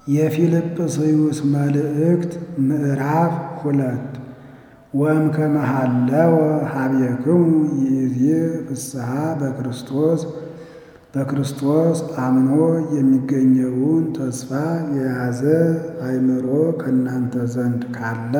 የፊልጵስዩስ መልእክት ምዕራፍ ሁለት ወእምከመ ሀለወ ኀቤክሙ ይእዜ ፍስሐ በክርስቶስ በክርስቶስ አምኖ የሚገኘውን ተስፋ የያዘ አእምሮ ከእናንተ ዘንድ ካለ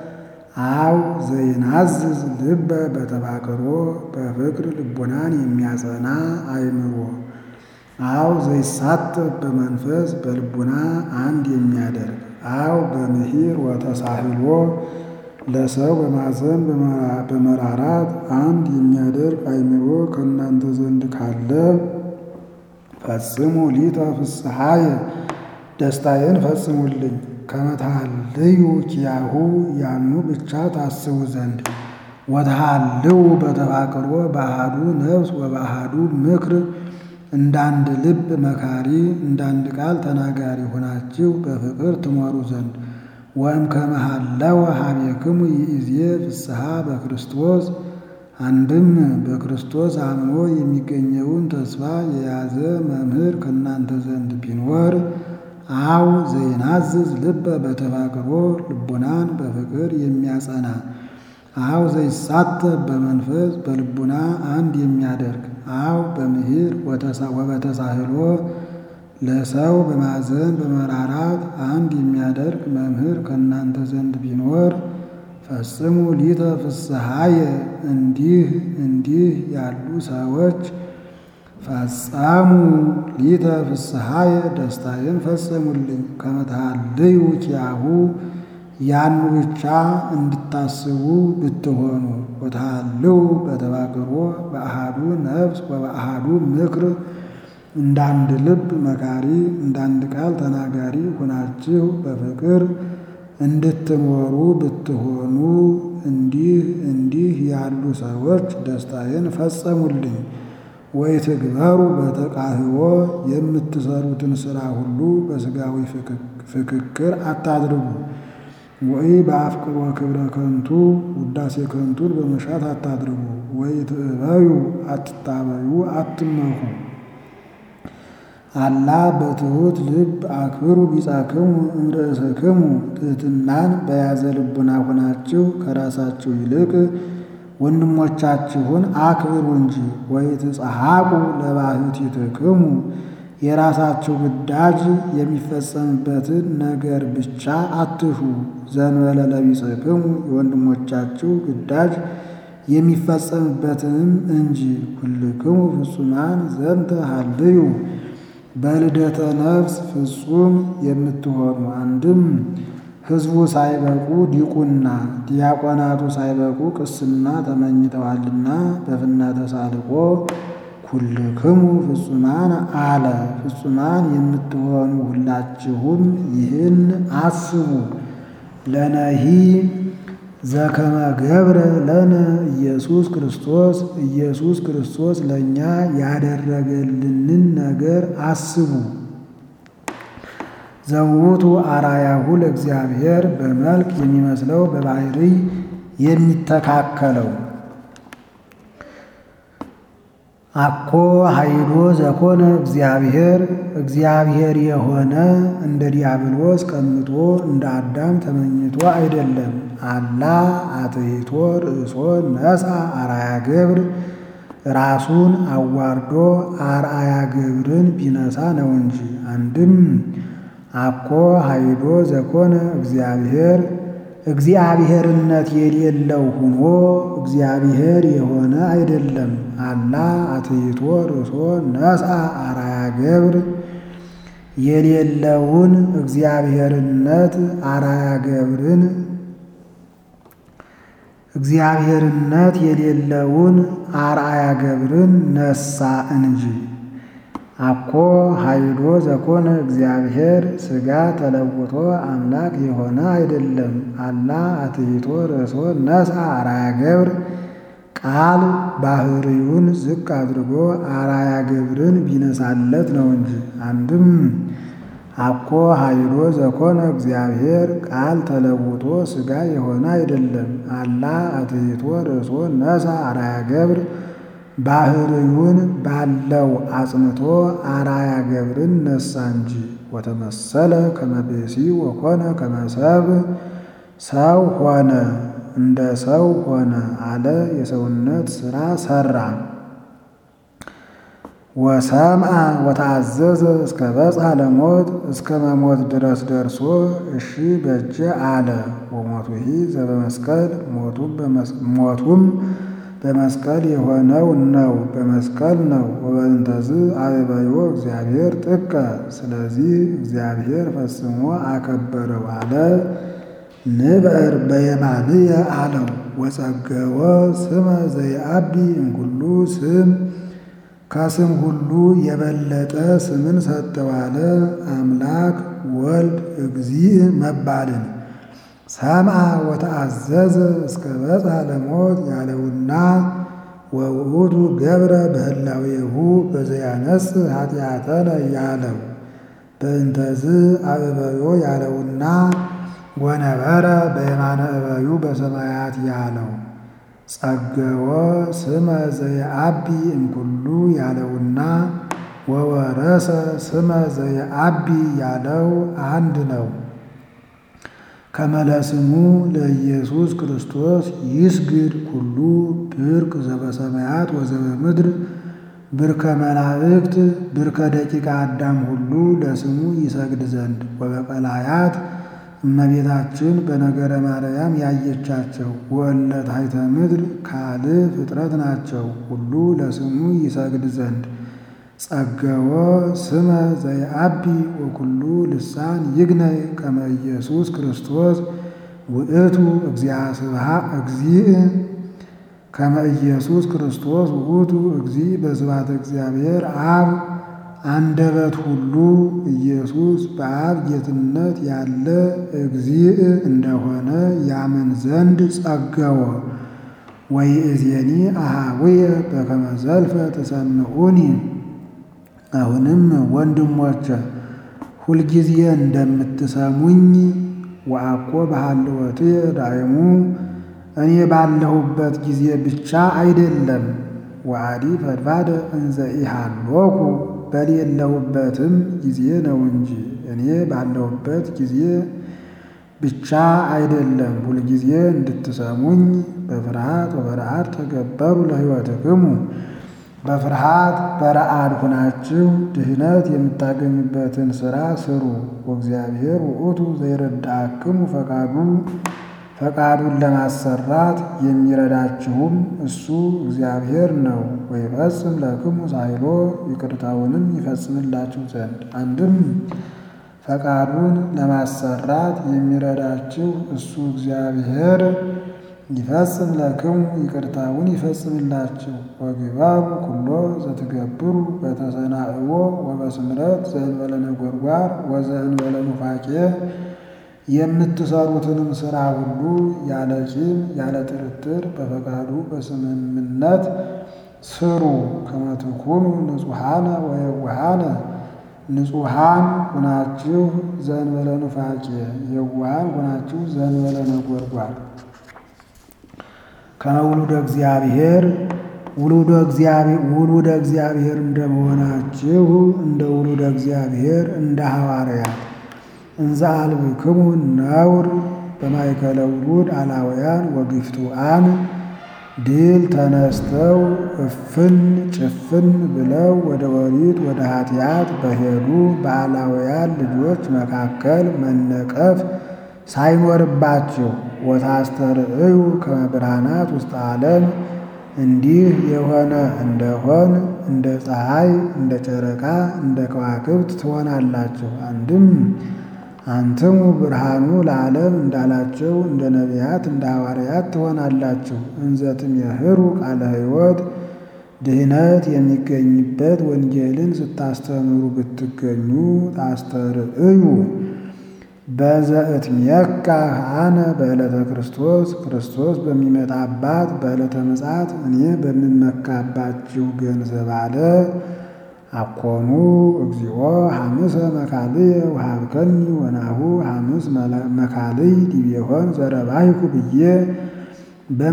አው ዘይናዝዝ ልበ በተባቅሮ በፍቅር ልቡናን የሚያጸና አእምሮ አው ዘይሳተፍ በመንፈስ በልቡና አንድ የሚያደርግ አው በምሂር ወተሳህሎ ለሰው በማዘን በመራራት አንድ የሚያደርግ አእምሮ ከእናንተ ዘንድ ካለ ፈጽሙ ሊተ ፍስሐየ ደስታዬን ፈጽሙልኝ። ከመትሃልዩ ኪያሁ ያኑ ብቻ ታስቡ ዘንድ ወተሃልው በተፋቅሮ በአሃዱ ነፍስ ወበአሃዱ ምክር እንዳንድ ልብ መካሪ እንዳንድ ቃል ተናጋሪ ሆናችሁ በፍቅር ትኖሩ ዘንድ ወእምከመ ሀለወ ኀቤክሙ ይእዜ ፍስሐ በክርስቶስ አንድም በክርስቶስ አምኖ የሚገኘውን ተስፋ የያዘ መምህር ከእናንተ ዘንድ ቢኖር አው ዘይናዝዝ ልበ በተፋቅሮ ልቡናን በፍቅር የሚያጸና አው ዘይሳተፍ በመንፈስ በልቡና አንድ የሚያደርግ አው በምሂር ወበተሳህሎ ለሰው በማዘን በመራራት አንድ የሚያደርግ መምህር ከእናንተ ዘንድ ቢኖር ፈጽሙ ሊተ ፍስሐየ እንዲህ እንዲህ ያሉ ሰዎች ፈጸሙ ሊተ ፍስሐየ ደስታዬን ፈጸሙልኝ። ከመትሃልዩ ኪያሁ ያን ብቻ እንድታስቡ ብትሆኑ ወተሃልው በተባቅሮ በአሃዱ ነፍስ ወበአሃዱ ምክር እንዳንድ ልብ መካሪ እንዳንድ ቃል ተናጋሪ ሆናችሁ በፍቅር እንድትኖሩ ብትሆኑ እንዲህ እንዲህ ያሉ ሰዎች ደስታዬን ፈጸሙልኝ። ወይ ትግበሩ በተቃህቦ የምትሰሩትን ሥራ ሁሉ በሥጋዊ ፍክክር አታድርጉ። ወይ በአፍቅሮ ክብረ ከንቱ ውዳሴ ከንቱን በመሻት አታድርጉ። ወይ ትዕበዩ አትታበዩ አትመኩ። አላ በትሑት ልብ አክብሩ ቢጻክሙ እምርእስክሙ ትሕትናን በያዘ ልቡና ሆናችሁ ከራሳችሁ ይልቅ ወንድሞቻችሁን አክብሩ እንጂ። ወይ ትጸሐቁ ለባሕቲትክሙ የራሳችሁ ግዳጅ የሚፈጸምበትን ነገር ብቻ አትሹ። ዘንበለ ለቢጽክሙ የወንድሞቻችሁ ግዳጅ የሚፈጸምበትንም እንጂ። ኩልክሙ ፍጹማን ዘንተ ሀልዩ በልደተ ነፍስ ፍጹም የምትሆኑ አንድም ሕዝቡ ሳይበቁ ዲቁና ዲያቆናቱ ሳይበቁ ቅስና ተመኝተዋልና በፍና ተሳልቆ ኩልክሙ ፍጹማን አለ። ፍጹማን የምትሆኑ ሁላችሁም ይህን አስቡ። ለነሂ ዘከመ ገብረ ለነ ኢየሱስ ክርስቶስ ኢየሱስ ክርስቶስ ለእኛ ያደረገልንን ነገር አስቡ። ዘውቱ አራያሁ ለእግዚአብሔር በመልክ የሚመስለው በባሕርይ የሚተካከለው አኮ ኃይሎ ዘኮነ እግዚአብሔር እግዚአብሔር የሆነ እንደ ዲያብሎስ ቀምጦ እንደ አዳም ተመኝቶ አይደለም። አላ አትሕቶ ርእሶ ነሣ አርአያ ገብር ራሱን አዋርዶ አርአያ ገብርን ቢነሳ ነው እንጂ። አንድም አኮ ኃይሎ ዘኮነ እግዚአብሔር እግዚአብሔርነት የሌለው ሆኖ እግዚአብሔር የሆነ አይደለም። አላ አትሕቶ ርእሶ ነሣ አርአያ ገብር የሌለውን እግዚአብሔርነት አርአያ ገብርን እግዚአብሔርነት የሌለውን አርአያ ገብርን ነሳ እንጂ። አኮ ኃይሎ ዘኮነ እግዚአብሔር ሥጋ ተለውጦ አምላክ የሆነ አይደለም። አላ አትሕቶ ርእሶ ነሣ አርአያ ገብር ቃል ባሕርዩን ዝቅ አድርጎ አርአያ ገብርን ቢነሳለት ነው እንጂ። አንድም አኮ ኃይሎ ዘኮነ እግዚአብሔር ቃል ተለውጦ ሥጋ የሆነ አይደለም። አላ አትሕቶ ርእሶ ነሣ አርአያ ገብር ባሕርዩን ባለው አጽንቶ አርአያ ገብርን ነሳ እንጂ ወተመሰለ ከመ ብእሲ ወኮነ ከመ ሰብእ ሰው ሆነ እንደ ሰው ሆነ አለ። የሰውነት ሥራ ሠራ። ወሰምዐ ወተአዘዘ እስከ በጽሐ ለሞት እስከ መሞት ድረስ ደርሶ እሺ በጀ አለ። ወሞቱሂ ዘበመስቀል ሞቱም በመስቀል የሆነው ነው በመስቀል ነው። ወበእንተዝ አበበዮ እግዚአብሔር ጥቀ ስለዚህ እግዚአብሔር ፈጽሞ አከበረው አለ። ንብዕር በየማንየ አለው። ወጸገወ ስመ ዘይአቢ እምኩሉ ስም ከስም ሁሉ የበለጠ ስምን ሰጠው አለ። አምላክ ወልድ እግዚእ መባልን ሰምዐ ወተአዘዘ እስከ በጽሐ ለሞት ያለውና ወውእቱ ገብረ በህላዌሁ በዘያነጽእ ኃጢአተነ ያለው በእንተዝ አበበዮ ያለውና ወነበረ በየማነ እበዩ በሰማያት ያለው ጸገወ ስመ ዘየአቢ እምኩሉ ያለውና ወወረሰ ስመ ዘየአቢ ያለው አንድ ነው። ከመለስሙ ለኢየሱስ ክርስቶስ ይስግድ ኩሉ ብርቅ ዘበሰማያት ወዘበምድር ብርከ መላእክት ብርከ ደቂቀ አዳም ሁሉ ለስሙ ይሰግድ ዘንድ ወበቀላያት እመቤታችን በነገረ ማርያም ያየቻቸው ወእለ ታሕተ ምድር ካልእ ፍጥረት ናቸው ሁሉ ለስሙ ይሰግድ ዘንድ ጸገወ ስመ ዘይአቢ ወኩሉ ልሳን ይግነይ ከመ ኢየሱስ ክርስቶስ ውእቱ እግዚአ ስብሐት እግዚእ ከመ ኢየሱስ ክርስቶስ ውእቱ እግዚእ በስብሐተ እግዚአብሔር አብ አንደበት ሁሉ ኢየሱስ በአብ ጌትነት ያለ እግዚእ እንደሆነ ያምን ዘንድ ጸገወ። ወይእዜኒ አኀውየ በከመ ዘልፈ ትሰምዑኒ አሁንም ወንድሞቼ ሁልጊዜ እንደምትሰሙኝ ወአኮ በሃልወትየ ዳይሙ እኔ ባለሁበት ጊዜ ብቻ አይደለም ወአዲ ፈድፋደ እንዘ ኢሃሎኩ በሌለሁበትም ጊዜ ነው እንጂ እኔ ባለሁበት ጊዜ ብቻ አይደለም ሁልጊዜ እንድትሰሙኝ በፍርሃት ወበረአድ ተገበሩ ለሕይወትክሙ በፍርሃት በረአድ ሁናችሁ ድህነት የምታገኙበትን ሥራ ስሩ። ወእግዚአብሔር ውእቱ ዘይረዳክሙ ፈቃዱ ፈቃዱን ለማሰራት የሚረዳችሁም እሱ እግዚአብሔር ነው። ወይፈጽም ለክሙ ሳይሎ ይቅርታውንም ይፈጽምላችሁ ዘንድ አንድም ፈቃዱን ለማሰራት የሚረዳችሁ እሱ እግዚአብሔር ይፈጽም ለክሙ ይቅርታውን ይፈጽምላችሁ። ወግባሩ ኩሎ ዘትገብሩ በተሰናእዎ ወበስምረት ዘእንበለ ነጎድጓድ ወዘእንበለ ኑፋቄ የምትሰሩትንም ሥራ ሁሉ ያለ ቂም ያለ ጥርጥር በፈቃዱ በስምምነት ስሩ። ከመ ትኩኑ ንጹሐነ ወየዋሃነ ንጹሐን ሁናችሁ ዘእንበለ ኑፋቄ የዋሃን ሁናችሁ ዘእንበለ ነጎድጓድ ከመውሉደ እግዚአብሔር ውሉደ እግዚአብሔር ውሉደ እግዚአብሔር እንደመሆናችሁ እንደ ውሉደ እግዚአብሔር እንደ ሐዋርያት እንዘ አልብክሙ ነውር በማእከለ ውሉድ አላውያን ወግፍቱአን ድል ተነስተው እፍን ጭፍን ብለው ወደ ወሪት ወደ ኃጢአት በሄዱ በአላውያን ልጆች መካከል መነቀፍ ሳይኖርባችሁ ወታስተርእዩ ከመ ብርሃናት ውስጥ ዓለም እንዲህ የሆነ እንደሆን እንደ ፀሐይ እንደ ጨረቃ እንደ ከዋክብት ትሆናላችሁ። አንድም አንትሙ ብርሃኑ ለዓለም እንዳላቸው እንደ ነቢያት እንደ ሐዋርያት ትሆናላችሁ። እንዘትም የህሩ ቃለ ሕይወት ድህነት የሚገኝበት ወንጌልን ስታስተምሩ ብትገኙ ታስተርእዩ በዘእትሜካ አነ በዕለተ ክርስቶስ ክርስቶስ በሚመጣባት በዕለተ ምጽአት እኔ በምመካባችሁ ገንዘብ አለ። አኮኑ እግዚኦ ሐምሰ መካልየ ወሀብከኒ ወናሁ ሐምስ መካልይ ዲቤሆን ዘረባይኩ ብዬ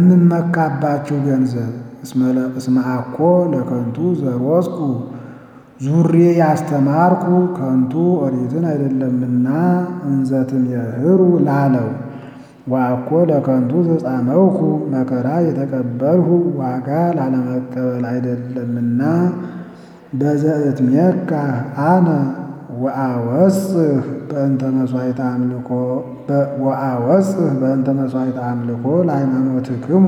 በምመካባችሁ ገንዘብ እስመ አኮ ለከንቱ ዘሮስኩ ዙሬ ያስተማርኩ ከንቱ ኦሪትን አይደለምና እንዘትም የህሩ ላለው ዋኮ ለከንቱ ተጻመውኩ መከራ የተቀበልሁ ዋጋ ላለመቀበል አይደለምና በዘእትሜካ አነ ወአወጽህ በእንተ መስዋዕተ አምልኮ ወአወጽህ በእንተ መስዋዕተ አምልኮ ለሃይማኖትክሙ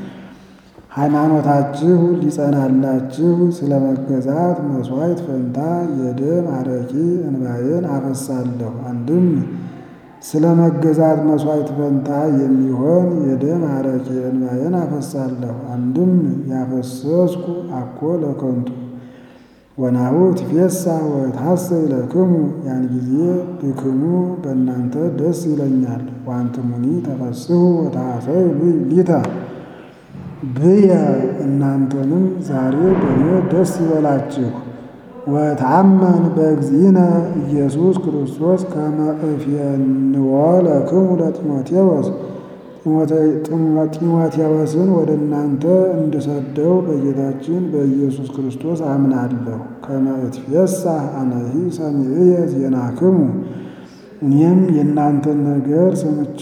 ሃይማኖታችሁ ሊጸናላችሁ ስለ መገዛት መስዋዕት ፈንታ የደም አረቂ እንባዬን አፈሳለሁ። አንድም ስለ መገዛት መስዋዕት ፈንታ የሚሆን የደም አረቂ እንባዬን አፈሳለሁ። አንድም ያፈሰስኩ አኮ ለከንቱ ወናሁ ትፌሳ ወታሰይ ለክሙ ያን ጊዜ ብክሙ በእናንተ ደስ ይለኛል። ዋንትሙኒ ተፈስሑ ወታሰዩ ሊተ ብየ እናንተንም ዛሬ በእኔ ደስ ይበላችሁ። ወታመን በእግዚእነ ኢየሱስ ክርስቶስ ከመ እፌንዎ ለክሙ ለጢሞቴዎስ ጢሞቴዎስን ወደ እናንተ እንድሰደው በጌታችን በኢየሱስ ክርስቶስ አምናለሁ። ከመ እትፌሳህ አነሂ ሰሚዕየ ዜናክሙ እኔም የእናንተን ነገር ሰምቼ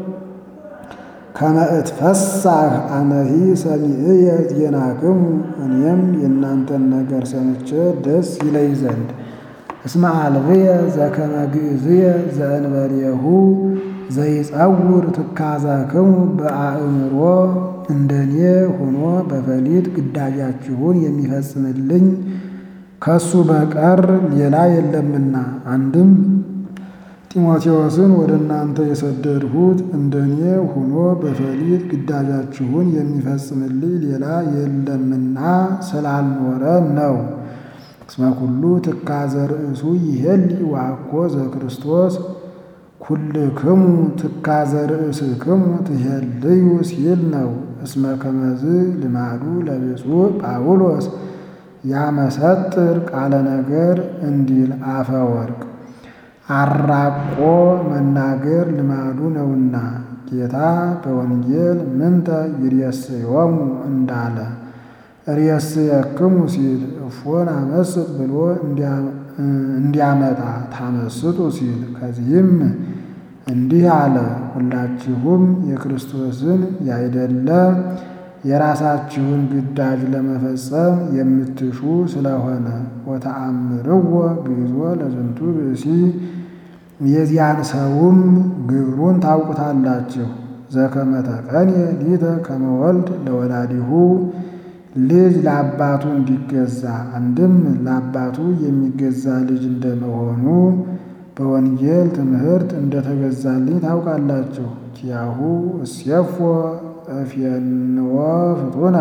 ከመ እትፈሳህ አነሂ ሰሚዕየ ዜናክሙ እኔም የእናንተን ነገር ሰምቼ ደስ ይለኝ ዘንድ እስመ አልብየ ዘከመ ግእዝየ ዘእንበሌሁ ዘይጸውር ትካዘክሙ በአእምሮ እንደኔ ሆኖ በፈሊጥ ግዳጃችሁን የሚፈጽምልኝ ከሱ በቀር ሌላ የለምና። አንድም ጢሞቴዎስን ወደ እናንተ የሰደድሁት እንደኔ ሆኖ በፈሊጥ ግዳጃችሁን የሚፈጽምልኝ ሌላ የለምና ስላልኖረ ነው። እስመ ኩሉ ትካዘ ርእሱ ይሄሊ ዋኮ ዘክርስቶስ ኩልክሙ ትካዘ ርእስክሙ ትሄልዩ ሲል ነው። እስመ ከመዝ ልማዱ ለብፁዕ ጳውሎስ ያመሰጥር ቃለ ነገር እንዲል አፈ ወርቅ አራቆ መናገር ልማዱ ነውና ጌታ በወንጌል ምንተ ይሬስዮሙ እንዳለ ርእስየክሙ ሲል እፎን አመስጥ ብሎ እንዲያመጣ ታመስጡ ሲል ከዚህም እንዲህ አለ። ሁላችሁም የክርስቶስን ያይደለ የራሳችሁን ግዳጅ ለመፈጸም የምትሹ ስለሆነ ወተአምርዎ ግዞ ለዝንቱ ብእሲ የዚያን ሰውም ግብሩን ታውቁታላችሁ። ዘከመ ተቀንየ ሊተ ከመ ወልድ ለወላዲሁ ልጅ ለአባቱ እንዲገዛ አንድም ለአባቱ የሚገዛ ልጅ እንደመሆኑ በወንጌል ትምህርት እንደተገዛልኝ ታውቃላችሁ። ኪያሁ እስየፎ እፌንዎ ፍጡነ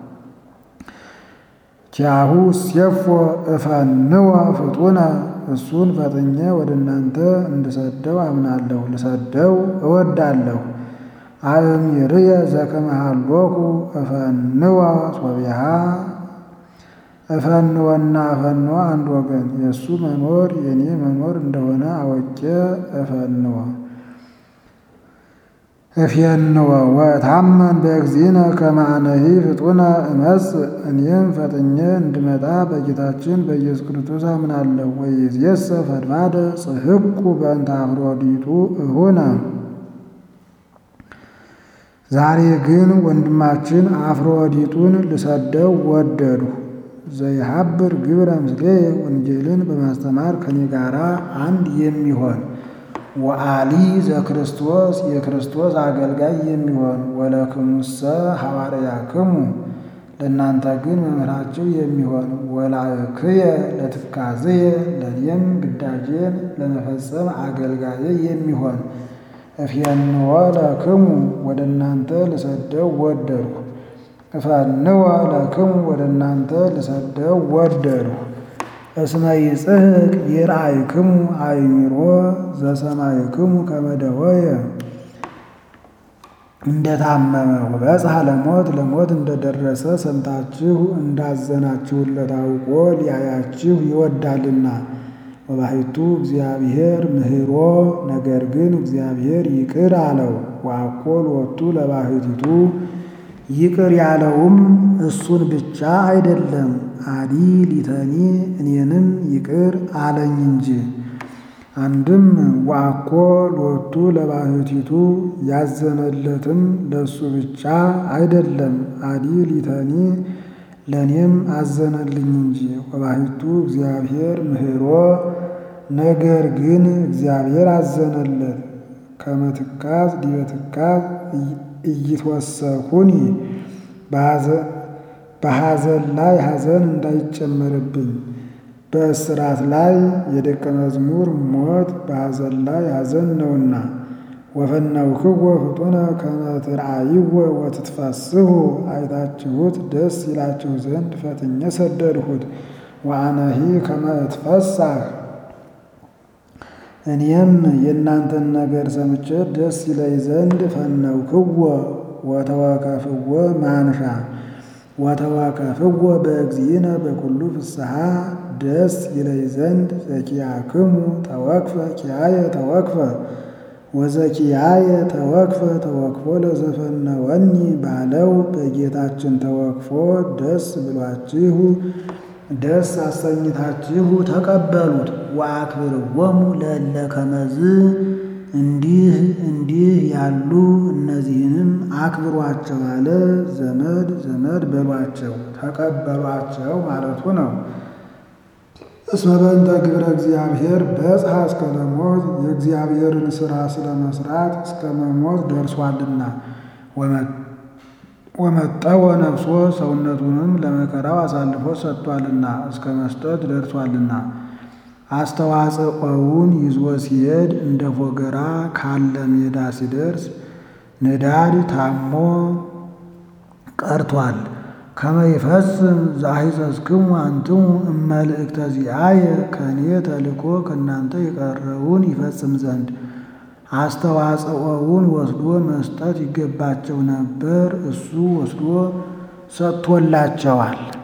ኪያሁ እስየፎ እፈንዎ ፍጡነ እሱን ፈጥኜ ወደ እናንተ እንድሰደው አምናለሁ፣ ልሰደው እወዳለሁ። አእምርየ ዘከመ ሀሎኩ እፈንዎ ሶቢሃ እፈንወና እፈንዎ አንድ ወገን የእሱ መኖር የእኔ መኖር እንደሆነ አወቄ እፈንዎ እፌንዎ ወታመን በእግዚእነ ከመ አነሂ ፍጡነ እመጽእ እኔም ፈጥኜ እንድመጣ በጌታችን በኢየሱስ ክርስቶስ አምናለሁ። ወይእዜሰ ፈድፋደ ጽሕቁ በእንተ አፍሮዲጡ እሁነ ዛሬ ግን ወንድማችን አፍሮዲጡን ልሰደው ወደዱ። ዘይሀብር ግብረ ምስሌየ ወንጌልን በማስተማር ከኔ ጋራ አንድ የሚሆን ወአሊ ዘክርስቶስ የክርስቶስ አገልጋይ የሚሆን ወለክሙሰ ሐዋርያክሙ ለእናንተ ግን መምህራችሁ የሚሆን ወላእክየ ለትካዝየ ለእኔም ግዳጄን ለመፈጸም አገልጋዬ የሚሆን እፌንዎ ለክሙ ወደ እናንተ ልሰደው ወደድሁ። እፈንዎ ለክሙ ወደ እናንተ ልሰደው ወደድሁ። እስመ ይጽሕቅ ይርአይክሙ አእሚሮ ዘሰማይክሙ ከመ ደወየ እንደታመመ ወበጽሐ ለሞት ለሞት እንደደረሰ ሰምታችሁ እንዳዘናችሁለት አውቆ ሊያያችሁ ይወዳልና። ወባሕቱ እግዚአብሔር ምህሮ ነገር ግን እግዚአብሔር ይቅር አለው። ወአኮ ሎቱ ለባሕቲቱ ይቅር ያለውም እሱን ብቻ አይደለም፣ አዲ ሊተኒ እኔንም ይቅር አለኝ እንጂ። አንድም ወአኮ ሎቱ ለባሕቲቱ ያዘነለትም ለሱ ብቻ አይደለም፣ አዲ ሊተኒ ለእኔም አዘነልኝ እንጂ። ወባሕቱ እግዚአብሔር ምህሮ ነገር ግን እግዚአብሔር አዘነለት። ከመትካዝ ዲበ ትካዝ እይትወሰኩኒ በሐዘን ላይ ሐዘን እንዳይጨመርብኝ በእስራት ላይ የደቀ መዝሙር ሞት በሐዘን ላይ ሐዘን ነውና። ወፈነውክዎ ፍጡነ ከመ ትርአይዎ ወትትፈስሑ አይታችሁት ደስ ይላችሁ ዘንድ ፈጥኜ ሰደድሁት። ወአነሂ ከመ እትፈሳህ እኔም የእናንተን ነገር ሰምቼ ደስ ይለይ ዘንድ ፈነውክዎ ወተወከፍዎ ማንሻ ወተወከፍዎ በእግዚእነ በኩሉ ፍስሓ ደስ ይለይ ዘንድ ዘኪያክሙ ተወክፈ ኪያየ ተወክፈ ወዘኪያየ ተወክፈ ተወክፎ ለዘፈነወኒ ባለው በጌታችን ተወክፎ ደስ ብሏችሁ ደስ አሰኝታችሁ ተቀበሉት። ወአክብርዎሙ ለእለ ከመዝ እንዲህ እንዲህ ያሉ እነዚህንም አክብሯቸው አለ። ዘመድ ዘመድ በሏቸው ተቀበሏቸው ማለቱ ነው። እስመ በእንተ ግብረ እግዚአብሔር በጽሐ እስከ ለሞት የእግዚአብሔርን ሥራ ስለ መስራት እስከ መሞት ደርሷልና ወመጠወ ነፍሶ ሰውነቱንም ለመከራው አሳልፎ ሰጥቷልና እስከ መስጠት ደርሷልና። አስተዋጽኦውን ይዞ ሲሄድ እንደ ፎገራ ካለ ሜዳ ሲደርስ ንዳድ ታሞ ቀርቷል። ከመ ይፈጽም ዘአሂፀጽክሙ አንትሙ እመልእክተ ዚአየ ከእኔ ተልኮ ከእናንተ የቀረውን ይፈጽም ዘንድ አስተዋጽኦውን ወስዶ መስጠት ይገባቸው ነበር። እሱ ወስዶ ሰጥቶላቸዋል።